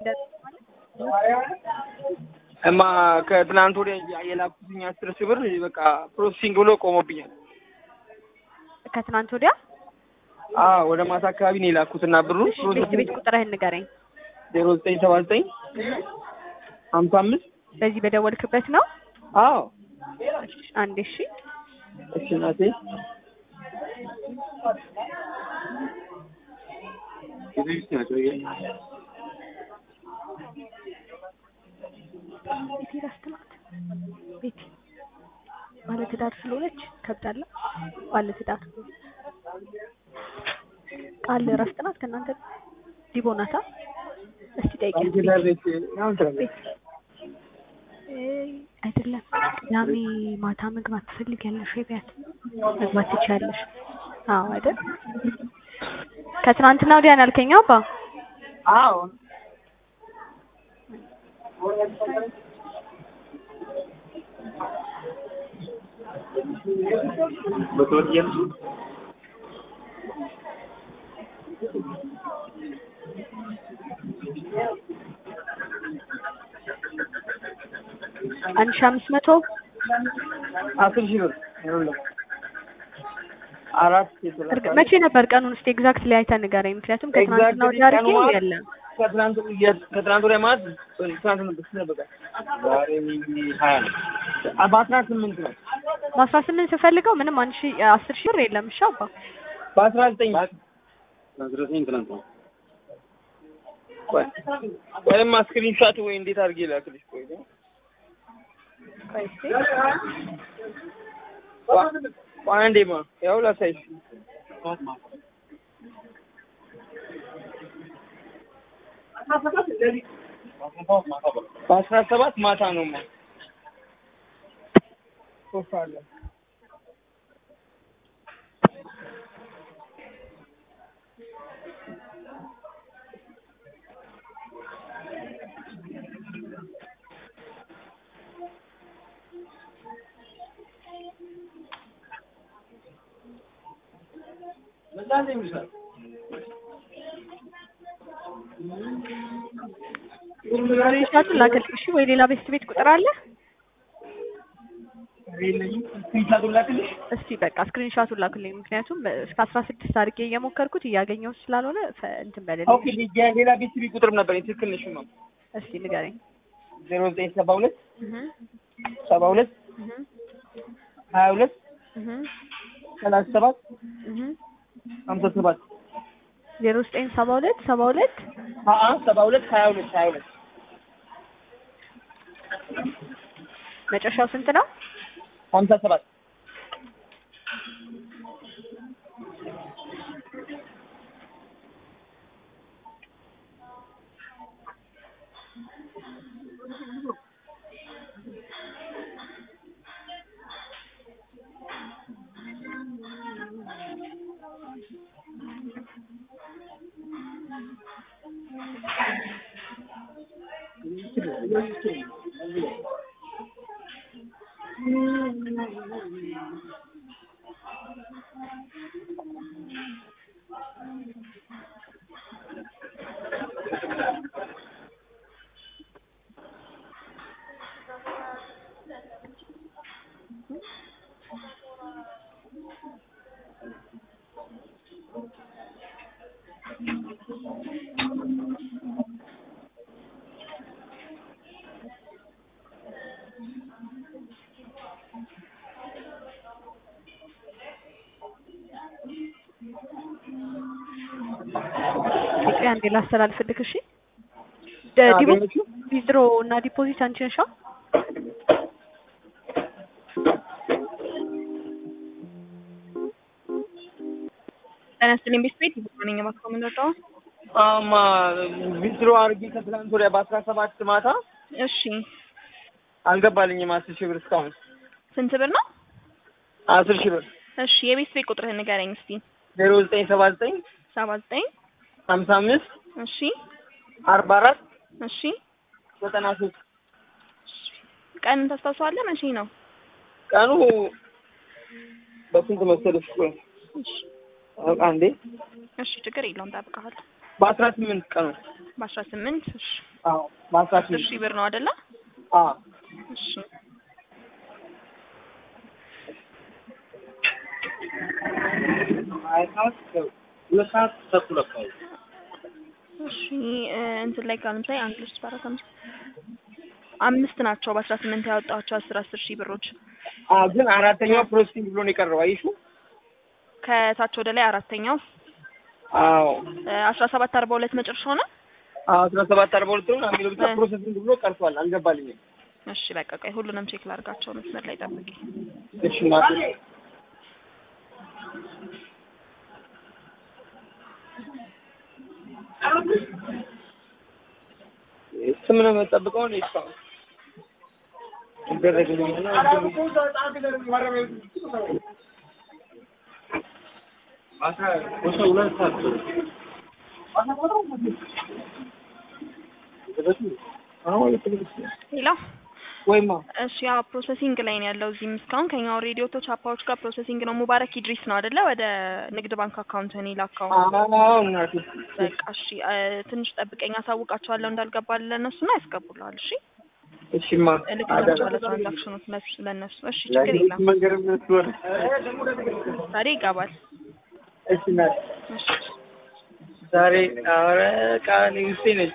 እማ ከትናንት ወዲያ የላኩትኝ አስር ሺህ ብር በቃ ፕሮሰሲንግ ብሎ ቆሞብኛል። ከትናንት ወዲያ አዎ ወደ ማታ አካባቢ ነው የላኩትና ብሩ እሺ፣ ቤት ቤት ቁጥርህን ንገረኝ። ዜሮ ዘጠኝ ሰባ ዘጠኝ ሀምሳ አምስት በዚህ በደወልክበት ነው? አዎ አንድ እሺ እሺ እናቴ ቤቴ ላስትናት ቤቴ ባለትዳር ስለሆነች ከብዳለ ባለትዳር ቃል እረፍት ናት ከእናንተ ዲቦ ናታ እስቲ ጠይቂያት ቤት አይደለም ቅዳሜ ማታ መግባት ትፈልጊያለሽ ወይ ቢያት መግባት ትችያለሽ አዎ አይደል ከትናንትና ወዲያ ነው ያልከኝ አባ አዎ አንድ ሺህ አምስት መቶ አስር ሺህ ብር ይኸውልህ አራት የተላከ እርግ- መቼ ነበር ቀኑን እስቲ ኤግዛክት ላይ አይተህ ንገረኝ ምክንያቱም ከትናንትና Exactly ወዲያ አድርጌ ቀኑ ማለት የለም ከትናንት ወዲያ ከትናንት ወዲያ ማለት ትናንት ነው ብስ ነበር ዛሬ ሀያ ነው በአስራ ስምንት ነው በአስራ ስምንት ስፈልገው ምንም አንድ ሺህ አስር ሺህ ብር የለም እሺ አባ በአስራ ዘጠኝ አስራ ዘጠኝ ትናንት ነው። ቆይ ወይም ስክሪንሾት ወይ እንዴት አድርጌ ላክልሽ ቆይ ቆይ እስቲ ቆይ አንዴማ ያው ላሳይሽ በአስራ ሰባት ማታ ነው ማ ሶስት አለ ስክሪንሻቱን ላክልኝ እሺ ወይ ሌላ ቤት ቤት ቁጥር አለ ስክሪንሾቱን ላክልሽ እስቲ በቃ ስክሪንሻቱን ላክልኝ ምክንያቱም እስከ አስራ ስድስት አድርጌ እየሞከርኩት እያገኘሁት ስላልሆነ ፈ- እንትን በልልኝ ኦኬ ሌላ ቤት ቢ ቁጥርም ነበር ትክክል ነሽ ነው እስቲ ንገረኝ ዜሮ ዘጠኝ ሰባ ሁለት እህ ሰባ ሁለት እህ ሀያ ሁለት እህ ሰላሳ ሰባት እህ ሀምሳ ሰባት ዜሮ ዘጠኝ ሰባ ሁለት ሰባ ሁለት ሀአ ሰባ ሁለት ሀያ ሁለት ሀያ ሁለት መጨረሻው ስንት ነው ሀምሳ ሰባት ኢትዮጵያ አንዴ ላስተላልፍልክ እሺ ደ- ዲቦ አገኘችው? ዊዝድሮ እና ዲፖዚት አንቺ ነሻ ጤና ይስጥልኝ ቤት ቤት ይቦነኝ ማክሮ ምንወጣው አማ ዊዝድሮ አድርጌ ከትላንት ወዲያ በአስራ ሰባት ማታ እሺ አልገባልኝም አስር ሺህ ብር እስካሁን ስንት ብር ነው? አስር ሺህ ብር እሺ የቤት ቤት ቁጥርህን ንገረኝ እስቲ ዜሮ ዘጠኝ ሰባ ዘጠኝ ሰባ ዘጠኝ ሀምሳ አምስት እሺ አርባ አራት እሺ ዘጠና ሶስት ቀን ታስታውሰዋለህ? መቼ ነው? ቀኑ በስንት መሰለሽ? ቆይ እሺ አንዴ እሺ ችግር የለውም ጠብቀሃል። በአስራ ስምንት ቀኑ በአስራ ስምንት እሺ አዎ በአስራ አስር ስምንት ሺህ ብር ነው አይደለ? አዎ እሺ ሀያ ሰዓት ሁለት ሰዓት ተኩል አካባቢ እሺ እ እንትን ላይ ካሉ ለምሳሌ አንድ ሁለት ሶስት አራት አምስት አምስት ናቸው በአስራ ስምንት ያወጣቸው አስር አስር ሺህ ብሮች አዎ ግን አራተኛው ፕሮሰሲንግ ብሎ ነው የቀረው አየሽው ከታች ወደ ላይ አራተኛው አዎ አስራ ሰባት አርባ ሁለት መጨረሻው ነው። አዎ አስራ ሰባት አርባ ሁለት ነው የሚለው ብቻ እ። ፕሮሰሲንግ ብሎ ቀርቷል አልገባልኝም እሺ በቃ ቆይ ሁሉንም ቼክ ላድርጋቸው መስመር ላይ ጠብቂ። እሺ እናቴ ስም ነው የምጠብቀው ነው እስካሁን ይደረግልኝ እና ወሰ ሁለት ሰዓት አሁን ሌላ ወይማ እሺ ያው ፕሮሰሲንግ ላይ ነው ያለው። እዚህም እስካሁን ከኛ ሬዲዮ ቶ ቻፓዎች ጋር ፕሮሰሲንግ ነው። ሙባረክ ኢድሪስ ነው አይደለ? ወደ ንግድ ባንክ አካውንት ነው የላከው። አዎ እናቴ በቃ እሺ እ ትንሽ ጠብቀኝ፣ አሳውቃቸዋለሁ እንዳልገባል ለእነሱና ያስገቡልሃል። እሺ እሺማ እልክላቸዋለሁ ትራንዛክሽኖች ለሱ ለእነሱ። እሺ ችግር የለም መንገድ ምትሆነ ዛሬ ይገባል። እሺ እናቴ እሺ ዛሬ ኧረ ቃል ውስጤ ነች